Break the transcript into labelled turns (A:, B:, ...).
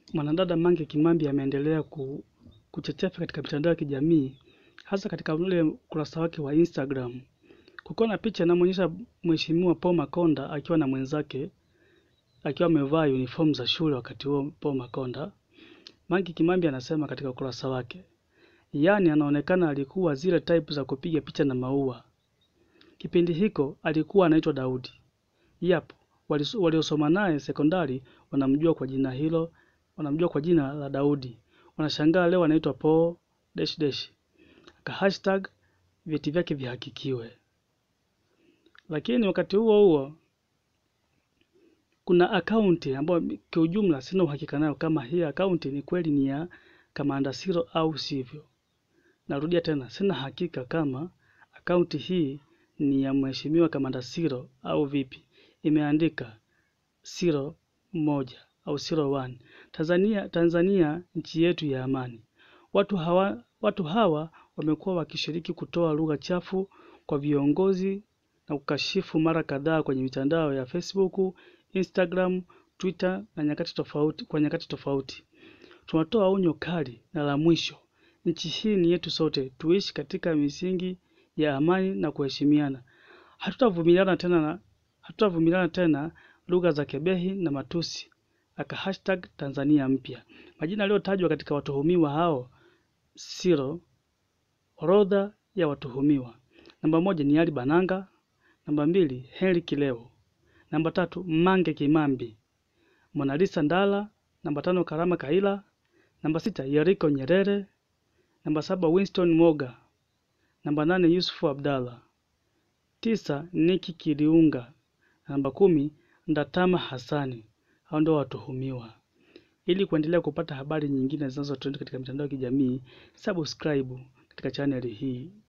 A: mwanadada Mange Kimambi ameendelea ku, kuchechefa katika mitandao ya kijamii hasa katika ule ukurasa wake wa Instagram. Kukiwa na picha inamwonyesha Mheshimiwa Paul Makonda akiwa na mwenzake akiwa amevaa uniform za shule wakati huo Paul Makonda. Mange Kimambi anasema katika ukurasa wake, yaani anaonekana alikuwa zile type za kupiga picha na maua. Kipindi hiko alikuwa anaitwa Daudi. Yap, waliosoma naye sekondari wanamjua kwa jina hilo, wanamjua kwa jina la Daudi. Wanashangaa leo anaitwa Paul dash dash. Ka hashtag vyeti vyake vihakikiwe. Lakini wakati huo huo kuna akaunti ambayo kiujumla sina uhakika nayo kama hii akaunti ni kweli ni ya Kamanda Siro au sivyo. Narudia tena, sina hakika kama akaunti hii ni ya Mheshimiwa Kamanda Siro au vipi. Imeandika Siro moja au Siro one. Tanzania, Tanzania nchi yetu ya amani. Watu hawa, watu hawa wamekuwa wakishiriki kutoa lugha chafu kwa viongozi na kukashifu mara kadhaa kwenye mitandao ya Facebook, Instagram, Twitter na nyakati tofauti, kwa nyakati tofauti. Tunatoa onyo kali na la mwisho. Nchi hii ni yetu sote, tuishi katika misingi ya amani na kuheshimiana. Hatutavumiliana tena na hatutavumiliana tena lugha za kebehi na matusi. Aka hashtag Tanzania mpya. Majina yaliyotajwa katika watuhumiwa hao Siro, orodha ya watuhumiwa. Namba moja ni Ali Bananga, namba mbili Henry Kileo, namba tatu Mange Kimambi, Monalisa Ndala, namba tano Karama Kaila, namba sita Yeriko Nyerere, namba saba Winston Moga, namba nane Yusufu Abdalla, tisa Niki Kiliunga, namba kumi Ndatama Hassani. Hao ndio watuhumiwa. Ili kuendelea kupata habari nyingine zinazotrend katika mitandao ya kijamii, subscribe katika chaneli hii.